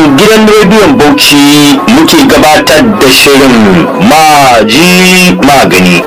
gidan rediyon bauchi muke gabatar da shirin maji magani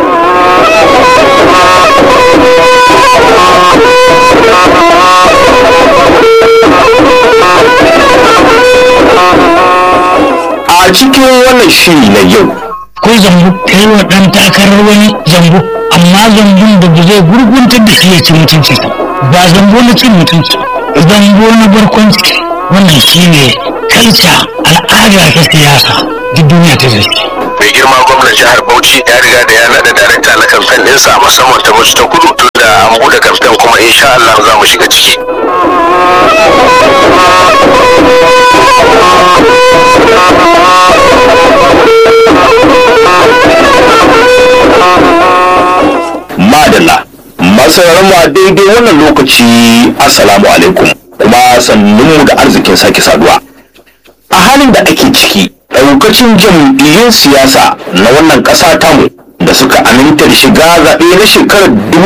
a cikin wannan shiri na yau ko zambo kai wa ɗan takarar wani zambo amma zambon da ba zai gurguntar da shi ya ci mutunci ba zambo na cin mutunci zambo na barkwanci wannan shi ne kalca al'ada ta siyasa duk duniya ta zai mai girma gwamnan jihar bauchi ya riga da ya naɗa darakta na kamfen ɗinsa musamman ta musu ta kudu tun da an buɗe kamfen kuma insha Allah za mu shiga ciki madalla masu mu a daidai wannan lokaci assalamu alaikum kuma sannunmu da arzikin sake saduwa a halin da ake ciki ɗaukacin jam'iyyun siyasa na wannan ƙasa tamu da suka aminta da shiga zaɓe na shekarar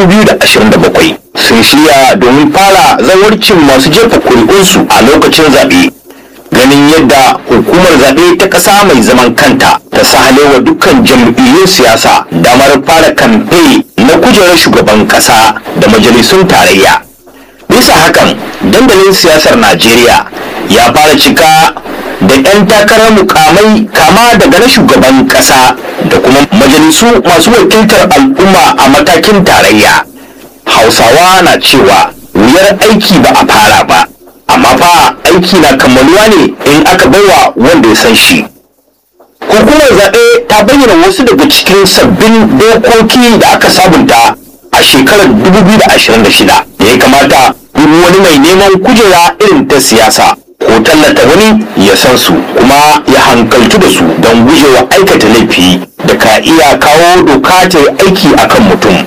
2027 sun shirya domin fara zawarcin masu jefa kuri'unsu a lokacin zaɓe ganin yadda hukumar zaɓe ta ƙasa mai zaman kanta ta sahalewa dukkan jam'iyyun siyasa damar fara kamfe na kujerar shugaban ƙasa da majalisun tarayya bisa hakan dandalin siyasar najeriya ya fara cika da 'yan takarar mukamai kama daga na shugaban ƙasa da kuma majalisu masu wakiltar al'umma a matakin tarayya hausawa na cewa wuyar aiki ba a fara ba amma fa aiki na kammaluwa ne in aka baiwa wanda ya san shi hukumar zaɓe ta bayyana wasu daga cikin sabbin dokoki da aka sabunta a shekarar 2026 da ya kamata duk wani mai neman kujera irin ta siyasa ko tallata wani ya san su kuma ya hankaltu da su don gujewa aikata laifi da ka iya kawo doka ta yi aiki akan mutum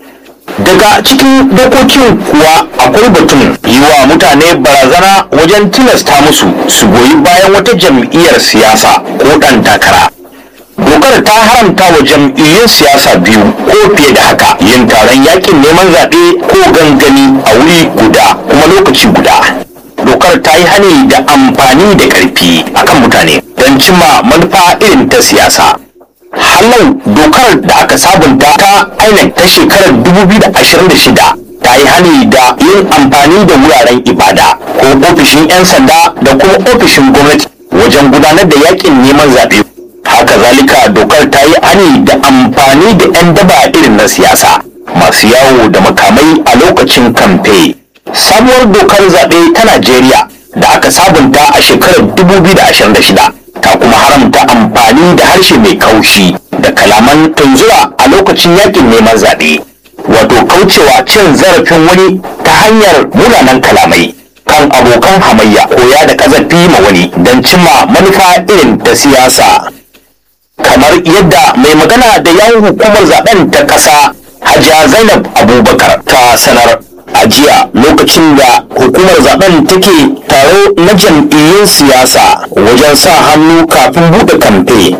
daga cikin dokokin kuwa akwai batun yi wa mutane barazana wajen tilasta musu su goyi bayan wata jam'iyyar siyasa ko ɗan takara dokar ta haramta wa jam'iyyun siyasa biyu ko fiye da haka yin taron yakin neman zaɓe ko gangami a wuri guda kuma lokaci guda dokar ta yi hani da amfani da ƙarfi akan mutane don cimma manufa irin ta siyasa hallau dokar da aka sabunta ta INEC ta shekarar 2026 ta yi hani da yin amfani da wuraren ibada ko ofishin 'yan sanda da kuma ofishin gwamnati wajen gudanar da yakin neman zaɓe haka zalika dokar ta yi hani da amfani da 'yan daba irin na siyasa masu yawo da makamai a lokacin kamfe sabuwar dokar zaɓe ta najeriya da aka sabunta a shekarar 2026 ta kuma haramta amfani da harshe mai kaushi da kalaman tunzura a lokacin yakin neman zaɓe wato kaucewa cin zarafin wani ta hanyar munanan kalamai kan abokan hamayya koya da kazafi ma wani don cimma manufa irin ta siyasa kamar yadda mai magana da yawon hukumar zaben ta ƙasa hajiya zainab abubakar ta sanar a jiya lokacin da hukumar zaben take taro na jam'iyyun siyasa wajen sa hannu kafin buɗe kamfe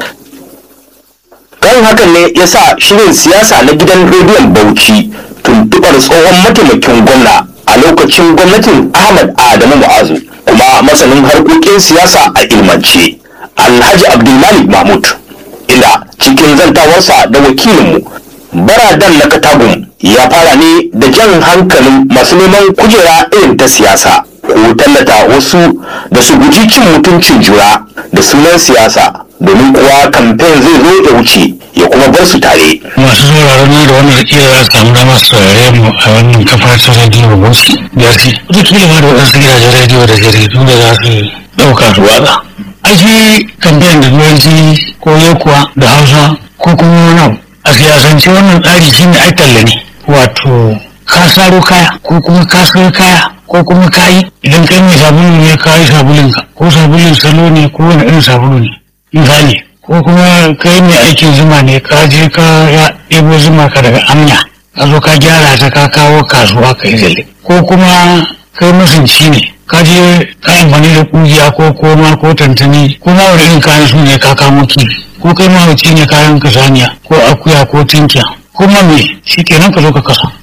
kan hakan ne ya sa shirin siyasa na gidan rediyon bauchi tuntuɓar tsohon mataimakin gwamna a lokacin gwamnatin ahmad adamu mu'azu kuma masanin harkokin siyasa a ilmance alhaji abdulmalik mahmud inda cikin zantawarsa da wakilinmu baradan na katagun ya fara ne da jan hankalin masu neman kujera irin ta siyasa ko tallata wasu da su guji cin mutuncin jura da sunan siyasa domin kuwa kamfen zai zo ya wuce ya kuma bar su tare masu sauraron na da wannan kila za su samu dama su saurare mu a wannan kafa ta rediyo bauchi biyarci wataƙila ma da waɗansu gidajen rediyo da jaridu da za su ɗauka su watsa ake kamfen da turanci ko kuwa da hausa ko kuma wani abu a siyasance wannan tsari shi ne aikalla ne wato ka saro kaya ko kuma ka saro kaya ko kuma kayi idan kai mai sabulu ne ka yi sabulunka ko sabulun salo ne ko wani irin sabulu ne misali ko kuma kai mai aikin zuma ne ka je ka ya ɗebo zuma ka daga amya ka zo ka gyara ta ka kawo kasuwa ka yi zalle ko kuma kai masunci ne ka je ka amfani da kugiya ko koma ko tantani ko ma wani irin kayan su ne ka kamo kifi ko kai mahauci ne kayan ka saniya ko akuya ko tinkiya kuma me shi kenan ka zo ka kasa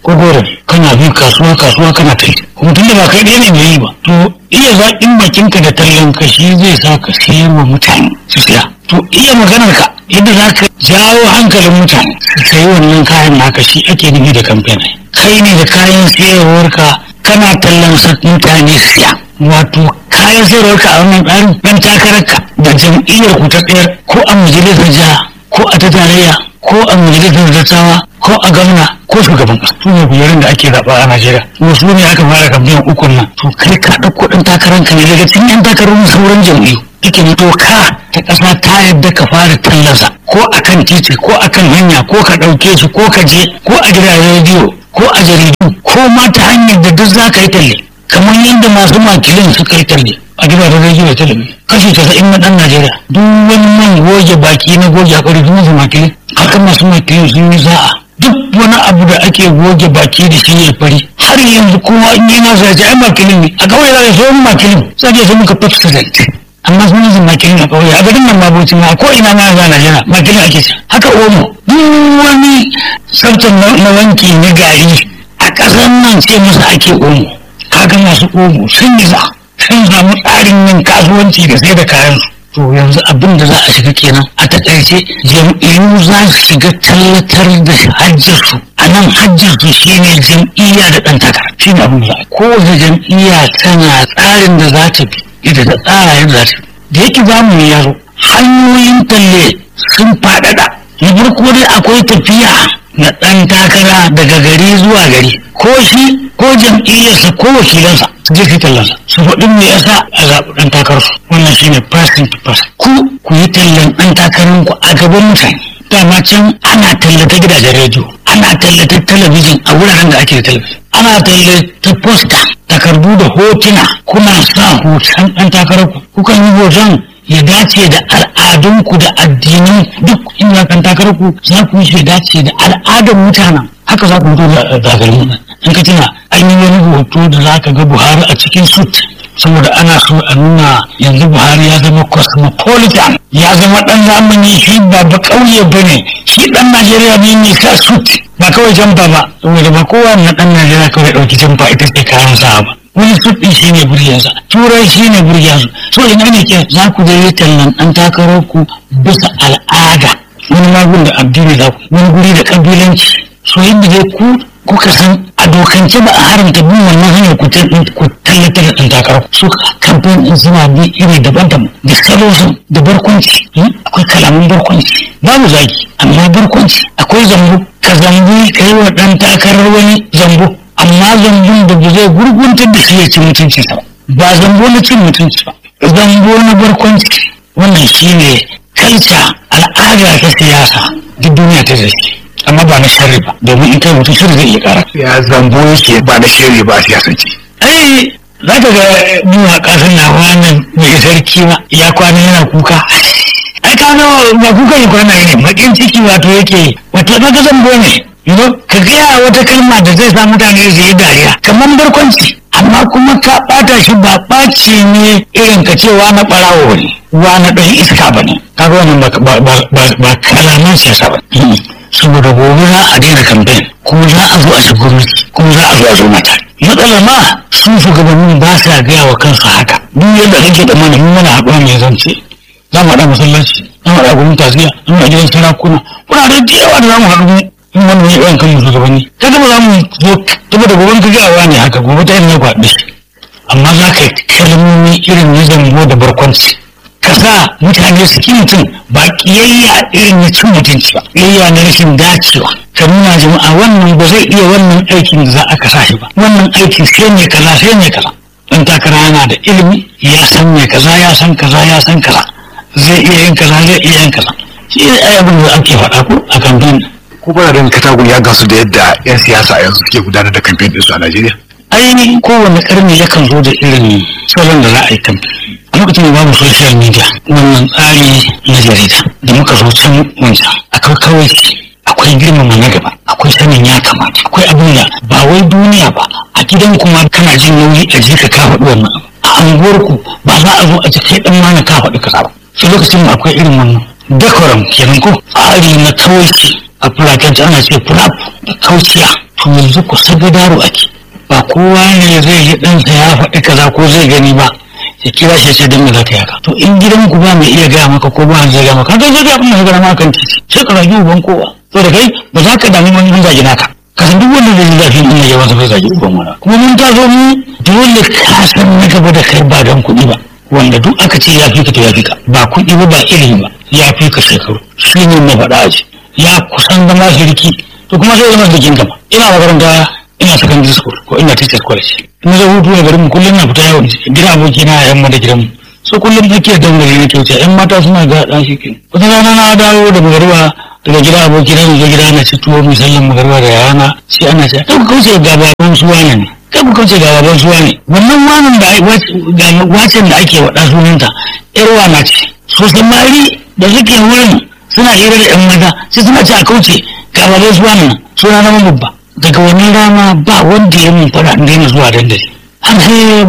ko goro kana bi kasuwa kasuwa kana kai kuma tun da ba kai ɗaya ne mai yi ba to iya zaƙin bakinka da tallan ka shi zai sa ka sayar wa mutane su siya to iya maganar ka yadda za ka jawo hankalin mutane su sayi wannan kayan naka shi ake nufi da kamfen kai ne da kayan sayarwarka kana tallan sa mutane su siya wato kayan sayarwarka a wannan tsarin ɗan takararka da jam'iyyar ku ta tsayar ko a majalisar jiha ko a ta tarayya ko a majalisar dattawa ko a gwamna ko shugaban ƙasa su ne kujerun da ake zaɓa a najeriya wasu ne aka fara kamfen ukun nan to kai ka ɗauko ɗan takararka ne daga cikin yan takarar sauran jam'iyyu ike doka ta ƙasa ta yadda ka fara tallasa ko a kan titi ko a kan hanya ko ka ɗauke shi ko ka je ko a gidajen rediyo ko a jaridu ko ma ta hanyar da duk za ka yi talle kamar yadda masu makilin suka yi talle a gidajen rediyo da talabijin kashi casa'in na ɗan najeriya duk wani man goge baki na goge hakuri duk masu makilin haka masu makilin sun yi za'a duk wani abu da ake goge baki da shi ya fari har yanzu kowa in yi nasa ya ce ai makilin ne a kawai za ka so makilin sai ya so muka pepsodent amma sun yi makilin a ƙauye a garin nan babu ma ko ina ma ga Najeriya makilin ake ci haka omo duk wani tsaftar na wanki na gari a ƙasar nan ce masa ake omo kaga masu omo sun yi za sun samu tsarin yin kasuwanci da sai da kayan su to yanzu abin da za a shiga kenan a takaice jam'iyyu za su shiga tallatar da hajjarsu a nan hajjarsu shine jam'iyya da ɗan takara shine abin da za a kowace jam'iyya tana tsarin da za ta bi ita ta tsara yadda za ta da yake zamani ya zo hanyoyin talle sun faɗaɗa na farko dai akwai tafiya na ɗan takara daga gari zuwa gari ko shi ko jam'iyyarsa ko wakilansa su je su tallansa su faɗin me yasa a zaɓi ɗan takararsu wannan shine person to person ku ku yi tallan ɗan takararku a gaban mutane dama can ana tallata gidajen rediyo ana tallata talabijin a wuraren da ake da talabijin ana tallata posta takardu da hotuna kuna sa hoton ɗan takararku kukan yi hoton ya dace da al'adunku da addinan duk inda kan takararku za ku yi dace da al'adar mutanen haka za ku fito da zagarin nan in ka tuna an yi wani hoto da za ka ga buhari a cikin sut saboda ana so a nuna yanzu buhari ya zama cosmopolitan ya zama dan zamani shi ba ba kauye ba ne shi dan najeriya ne mai sa sut ba kawai jamfa ba saboda ba kowa na dan najeriya kawai dauki jamfa ita ce kayan sa ba wani sut din shi ne burgensa turai shi ne burgensa so ina ne ke za ku je tallan dan takarar ku bisa al'ada wani magun da addini za ku wani guri da kabilanci so yadda dai ku kuka san a dokance ba a haramta bin wannan hanyar ku tallata da ɗan takarar su kamfen ɗin suna bi iri daban-daban da salosin da barkwanci akwai kalaman barkwanci babu zaki amma barkwanci akwai zambo ka zambi ka yi wa ɗan takarar wani zambo amma zambon da ba zai gurguntar da shi ya ci mutunci ba ba zambo na cin mutunci ba zambo na barkwanci wannan shine kalca al'ada ta siyasa duk duniya ta zai amma ba na sharri ba domin in kai mutum sharri zai iya kara ya zambo yake ba na shiri ba siyasance ai za ka ga mu a ƙasar na wannan mai sarki ma ya kwana yana kuka ai ka ga ba kuka ya kwana ne bakin ciki wato yake wato na ga zambo ne ka gaya wata kalma da zai sa mutane su yi dariya kamar barkwanci amma kuma ka ɓata shi ba ɓaci ne irin ka cewa na ɓarawo ne wa na ɗan iska ba ne kaga wannan ba kalaman siyasa ba saboda gobe za a daina kamfen kuma za a zo a shiga gwamnati kuma za a zo a zo mata matsalar ma su shugabannin ba sa gaya wa kansu haka duk yadda kake da mana mun mana haɗuwa mai zance za mu haɗa masallaci za mu haɗa gwamnati taziya za mu haɗa gidan sarakuna kuna da yawa da za mu haɗu in wannan ya ɗan kan shugabanni kaga ba za mu zo saboda gobe ka gaya ne haka gobe ta yin ya kwaɗe amma za ka yi kalmomi irin na zambo da barkwanci ka sa mutane su ki mutum ba kiyayya irin na cin mutunci ba kiyayya na rashin dacewa ka nuna jama'a wannan ba zai iya wannan aikin da za a kasa shi ba wannan aikin sai ne kaza sai ne kaza dan takara yana da ilimi ya san me kaza ya san kaza ya san kaza zai iya yin kaza zai iya yin kaza shi ne abin da ake faɗa ko a kamfen ko ba da katagun ya gasu da yadda yan siyasa yanzu suke gudanar da kamfen ɗinsu a Najeriya ainihin kowane karni yakan zo da irin salon da za a yi kamfen a lokacin da babu social media wannan tsari na jarida da muka zo can wancan akwai kawai akwai girmama na gaba akwai sanin ya kamata akwai abin da ba wai duniya ba a gidan kuma kana jin nauyi a je ka faɗi wannan abu a anguwarku ba za a zo a ji kai dan mana ka faɗi kaza ba sai lokacin da akwai irin wannan decorum kenan ko tsari na kawai a fulatanci ana ce fulap da kauciya to to yanzu ku sagadaro ake ba kowa ne zai yi ɗansa ya faɗi kaza ko zai gani ba ya kira shi sai dan me za ka yaka to in gidan ku ba mai iya gaya maka ko ba zai gaya maka ka zai abin da ka gaya maka kan titi sai ka zagi uban kowa to da kai ba za ka damu wani zagi naka ka san duk wanda zai ji zafi in ya masa bai zagi uban wani kuma mun ta zo mu dole ka san na gaba da kai ba dan kuɗi ba wanda duk aka ce ya fi ka to ya fi ka ba kuɗi ba ba ilimi ba ya fi ka shekaru shi ne na faɗa aji ya kusan zama shirki to kuma sai zama jikin gama ina makaranta ina secondary school ko ina teachers college ina zo hutu ne garin mu kullum na fita yawon gidan aboki na yan mata gidan mu so kullum nake dangare nake wuce yan mata suna ga dan shi ke wata rana na dawo da magariba daga gidan aboki na zo gida na ci tuwo misalin magariba da yana sai ana ce kai ku kauce ga baban su wane ne kai ku kauce ga baban su wane wannan wanan da ga wacin da ake wada sunanta yar wana ce so samari da suke wurin suna hira da yan mata sai suna ce a kauce ga baban su wane suna na babba daga wannan rana ba wanda ya mun fara daina zuwa dandali har sai